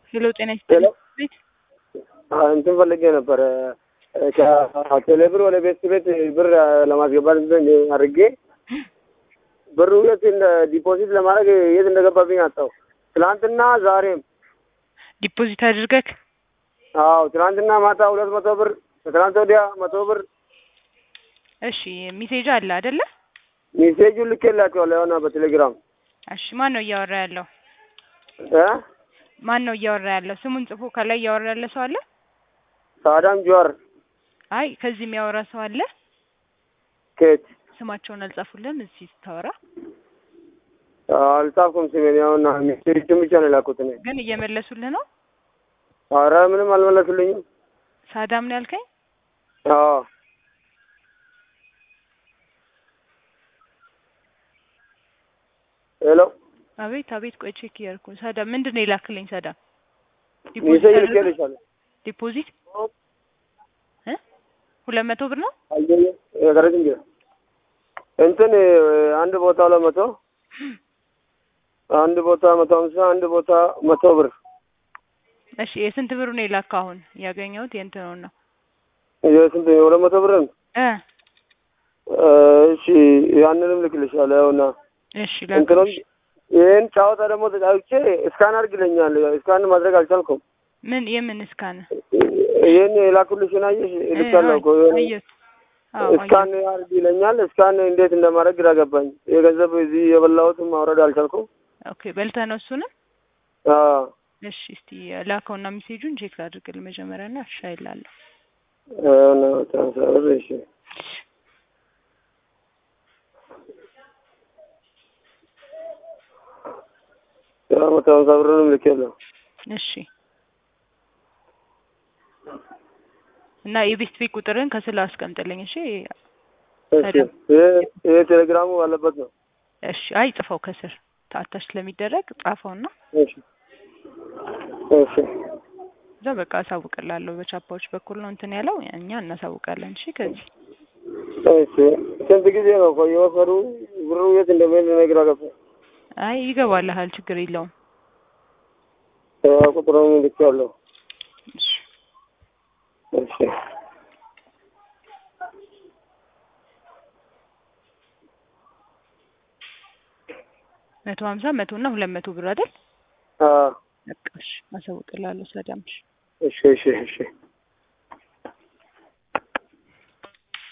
ሄሎ ጤና ይስጥልኝ። ቤት እንትን ፈልጌ ነበረ ከቴሌብር ወደ ቤት ቤት ብር ለማስገባት እንትን አድርጌ ብሩ የት እንደ ዲፖዚት ለማድረግ የት እንደገባብኝ አጣሁ። ትናንትና ዛሬም ዲፖዚት አድርገክ አዎ፣ ትናንትና ማታ ሁለት መቶ ብር ከትናንት ወዲያ መቶ ብር እሺ፣ ሜሴጅ አለ አይደለ? ሜሴጁን ልኬላቸዋለሁ የሆነ በቴሌግራም እሺ፣ ማን ነው እያወራ ያለው? እ ማን ነው እያወራ ያለው? ስሙን ጽፎ ከላይ እያወራ ያለ ሰው አለ? ሳዳም ጀዋር አይ ከዚህ የሚያወራ ሰው አለ? ኬት ስማቸውን አልጻፉልም እዚህ ስታወራ አልጻፍኩም ስሜን። ያውና ሜሴጁን ብቻ ነው የላኩት እኔ። ግን እየመለሱልህ ነው። ኧረ ምንም አልመለሱልኝም። ሳዳም ነው ያልከኝ? አዎ ሄሎ አቤት አቤት፣ ቆይ ቼክ እያደረኩ ነው። ሳዳም ምንድን ነው የላክልኝ? ሳዳም ሜሴጅ አድርገህ? ልኬልሻለሁ። ዲፖዚት እ ሁለት መቶ ብር ነው። አየየ የቀረች እንጂ እንትን አንድ ቦታ ሁለት መቶ አንድ ቦታ መቶ ሀምሳ አንድ ቦታ መቶ ብር እሺ የስንት ብሩ ነው የላከው? አሁን ያገኘሁት የእንትኑን ነው የስንት ሁለት መቶ ብር ነው። እ እሺ ያንንም ልክልሻለሁ። ያውና እሺ እንትኑም ላክልሽ። ይህን ጨዋታ ደግሞ ተጫውቼ እስካን አድርግልኛል። እስካን ማድረግ አልቻልኩም። ምን የምን እስካን ይህን የላኩልሽን አየሽ? ልካለሁ እኮ ይሄን አየሁት። አዎ እስካን አድርግ ይለኛል። እስካን እንዴት እንደማድረግ ግራ ገባኝ። የገንዘብ እዚህ የበላሁትን ማውረድ አልቻልኩም። ኦኬ በልተህ ነው እሱንም? አዎ እሺ እስቲ ላከውና ሜሴጁን ቼክ ላድርግልህ መጀመሪያ እና እሺ አይላለሁ። ያውና ትራንስፈር እሺ ያው መቶ ሀምሳ ብሩንም ልኬያለሁ። እሺ እና የቤስት ቤት ቁጥርን ከስላ አስቀምጥልኝ። እሺ እሺ ይሄ ይሄ ቴሌግራሙ ባለበት ነው። እሺ አይ ጽፈው ከስር ታታች ስለሚደረግ ጻፈውና እሺ እሺ እዛ በቃ አሳውቅላለሁ። በቻፓዎች በኩል ነው እንትን ያለው እኛ እናሳውቃለን። እሺ ከዚህ እሺ ስንት ጊዜ ነው ቆይ የወሰዱ ብሩ የት እንደሚሄድ ግራ ገባኝ። አይ ይገባልሃል፣ ችግር የለውም። ያው ቁጥሩን ልኬያለሁ። እሺ እሺ መቶ ሀምሳ መቶ እና ሁለት መቶ ብር አይደል? አዎ በቃ እሺ አሳውቅላለሁ። ሰላም እሺ እሺ እሺ እሺ